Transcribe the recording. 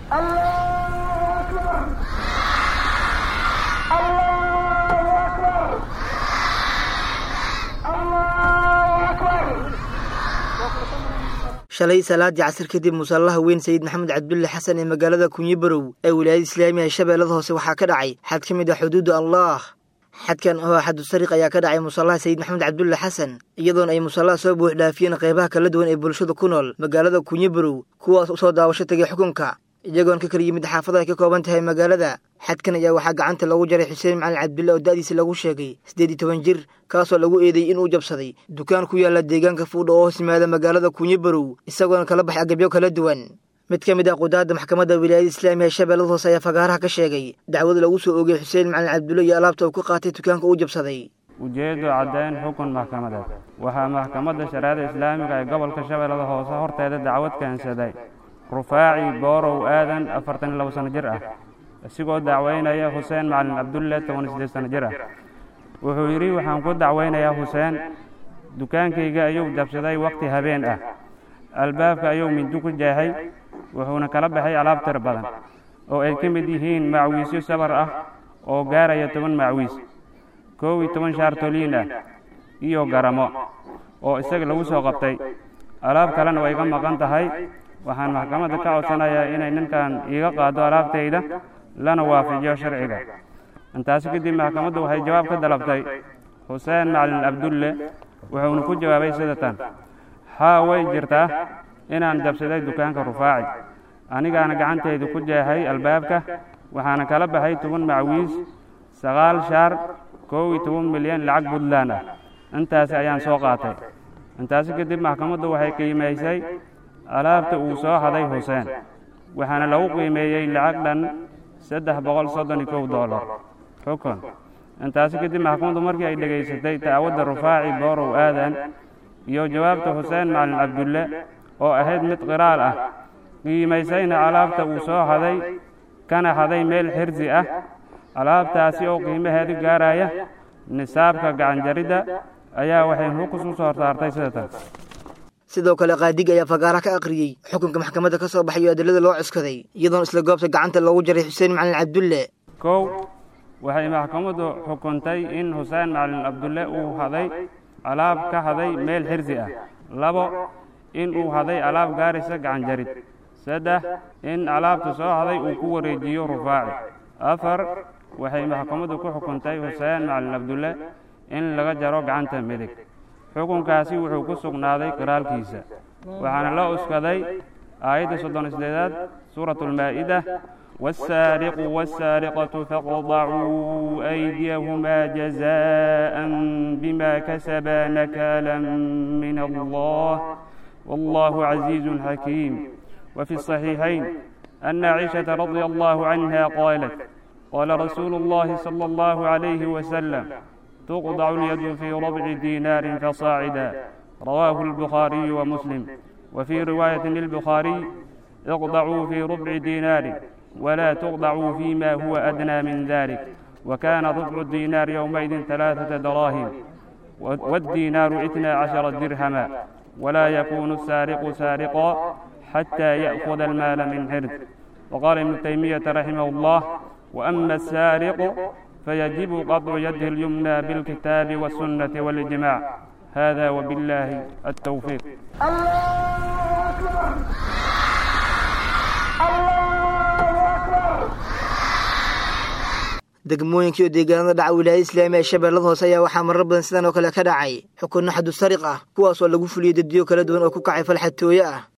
shalay salaadii casir kadib musallaha weyn sayid maxamed cabdulle xasan ee magaalada kunyibarow ee wilaayada islaamiga ee shabeellada hoose waxaa ka dhacay xad ka mid ah xuduuda allah xadkan oo xadu sariq ayaa ka dhacay musallaha sayid maxamed cabdulle xasan iyadoona ay musallaha soo buux dhaafiyeen qaybaha kala duwan ee bulshada ku nool magaalada kunyibarow kuwaas usoo daawasho tegay xukunka iyagoon ka kala yimid xaafada ay ka kooban tahay magaalada xadkan ayaa waxaa gacanta lagu jaray xuseen macalin cabdille oo da'diisa lagu sheegay siddeed iyo toban jir kaasoo lagu eedeeyey inuu jabsaday dukaan ku yaalla deegaanka fuudha oo hoos yimaada magaalada kunyibarow isagoona kala baxay agabyo kala duwan mid ka mid ah qudaadda maxkamadda wilaayada islaamiga ee shabeellada hoose ayaa fagaaraha ka sheegay dacwad lagu soo oogay xuseen macalin cabdulle iyo alaabta uu ka qaatay dukaanka uu jabsaday ujeeddu caddayn xukun maxkamadeed waxaa maxkamadda shareecada islaamiga ee gobolka shabeellada hoose horteeda dacwad keensaday rufaaci boorow aadan afartan iyo labo sano jir ah isigoo dacweynaya xuseen macalin cabdulle toban iyo siddeed sano jir ah wuxuu yidhi waxaan ku dacweynayaa xuseen dukaankayga ayuu jabsaday wakhti habeen ah albaabka ayuu mindi ku jeexay wuxuuna kala baxay alaab tir badan oo ay ka mid yihiin macwiisyo sabar ah oo gaaraya toban macwiis koow iyo toban shaar toliin ah iyo garamo oo isaga lagu soo qabtay alaab kalena way ga maqan tahay waxaan maxkamadda ka codsanayaa inay ninkan iiga qaado alaabtayda lana waafajiyo sharciga intaasi kadib maxkamaddu waxay jawaab ka dalabtay xuseen macalin cabdulle wuxuuna ku jawaabay sida tan haa way jirtaa inaan jabsaday dukaanka rufaaci anigaana gacantaydu ku jeexay albaabka waxaana kala baxay toban macwiis sagaal shaar koow iyo toban milyan lacag puntland ah intaasi ayaan soo qaatay intaasi kadib maxkamaddu waxay qiimaysay alaabta uu soo haday xuseen waxaana lagu qiimeeyey lacag dhan saddex boqol soddon iyo kow dollar xukun intaasi kadib maxkamaddu markii ay dhegaysatay dacwadda rufaaci boorow aadan iyo jawaabta xuseen macalin cabdulle oo ahayd mid qiraal ah qiimaysayna alaabta uu soo haday kana haday meel xirsi ah alaabtaasi oo qiimaheedu gaaraya nisaabka gacanjaridda ayaa waxay xukus u soo saartay sida tan sidoo kale qaadiga ayaa fagaara ka akhriyey xukunka maxkamadda ka soo baxayo adilada loo cuskaday iyadoona isla goobta gacanta loogu jaray xuseen macalin cabdulle kow waxay maxkamaddu xukuntay in xuseen macalin cabdulle uu haday alaab ka haday meel xirsi ah labo in uu haday alaab gaaraysa gacanjarid saddex in alaabta soo haday uu ku wareejiyo rufaaci afar waxay maxkamaddu ku xukuntay xuseen macalin cabdulle in laga jaro gacanta midig xukunkaasi wuxuu ku sugnaaday qiraalkiisa waxaana loo uskaday aayadda soddon isdeedaad suuratu almaa'ida والسارق والسارقة فاقطعوا أيديهما جزاء بما كسبا نكالا من الله والله عزيز حكيم وفي الصحيحين أن عائشة رضي الله عنها قالت قال رسول الله صلى الله عليه وسلم تقطع اليد في ربع دينار فصاعدا رواه البخاري ومسلم وفي رواية للبخاري اقطعوا في ربع دينار ولا تقطعوا فيما هو أدنى من ذلك وكان ربع الدينار يومئذ ثلاثة دراهم والدينار اثنا عشر درهما ولا يكون السارق سارقا حتى يأخذ المال من حرز وقال ابن تيمية رحمه الله وأما السارق فيجب قطع يده اليمنى بالكتاب والسنة والإجماع هذا وبالله التوفيق degmooyinkii oo deegaanada dhaca wilaayada islaamiga ee shabeellada hoose ayaa waxaa marar badan sidan oo kale ka dhacay xukunno xadu sariq ah kuwaas oo lagu fuliyey daddiyo kala duwan oo ku kacay falxatooye ah